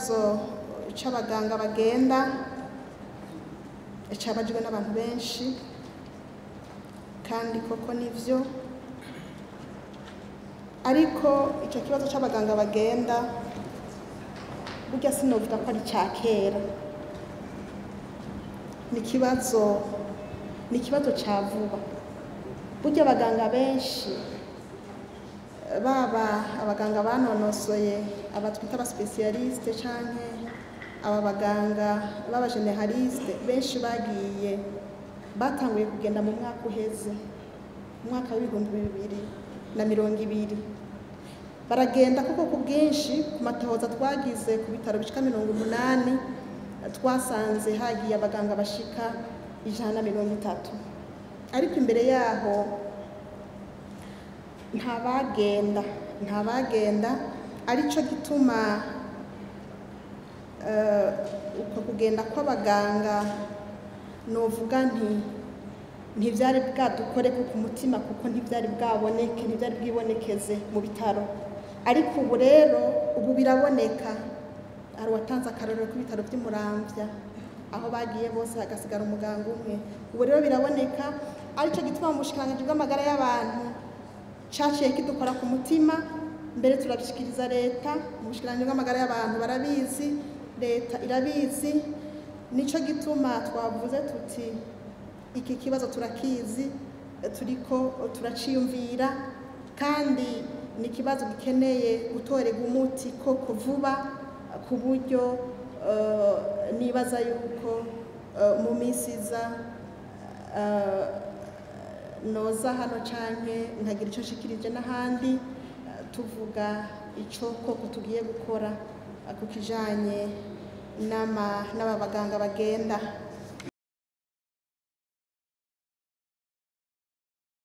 ikibazo c'abaganga bagenda cabajwe n'abantu benshi kandi koko nivyo ariko ico kibazo c'abaganga bagenda burya sinovuga ko ari ica kera ni ikibazo ni ikibazo ca vuba burya abaganga benshi baba abaganga banonosoye aba twita abasipesiyalisite canke aba baganga b'abajeneraliste benshi bagiye batanguye kugenda mu mwaka uheze mu mwaka w'ibihumbi bibiri na mirongo ibiri baragenda kuko ku bwinshi ku matohoza twagize ku bitaro bishika mirongo umunani twasanze hagiye abaganga bashika ijana na mirongo itatu ariko imbere yaho nta bagenda nta bagenda arico gituma eh, uko kugenda kw'abaganga novuga nti ntivyari bwadukore ku ku mutima kuko ntivyari bwaboneke ntivyari bwibonekeze mu bitaro ariko ubu rero ubu biraboneka hari uwatanze akarorero k'ibitaro vy'umuramvya aho bagiye bose hagasigara umuganga umwe ubu rero biraboneka arico gituma mu bushikiranganji bw'amagara y'abantu caciye kidukora ku mutima mbere turabishikiriza leta mu bushikiranganji bw'amagara y'abantu barabizi leta irabizi nico gituma twavuze tuti iki kibazo turakizi turiko turaciyumvira kandi ni ikibazo gikeneye gutorerwa umuti koko vuba ku buryo eh, nibaza yuko eh, mu minsi iza eh, noza hano canke nkagira ico nshikirije n'ahandi eh, tuvuga ico koko tugiye gukora eh, ku kijanye n'ama- n'aba baganga bagenda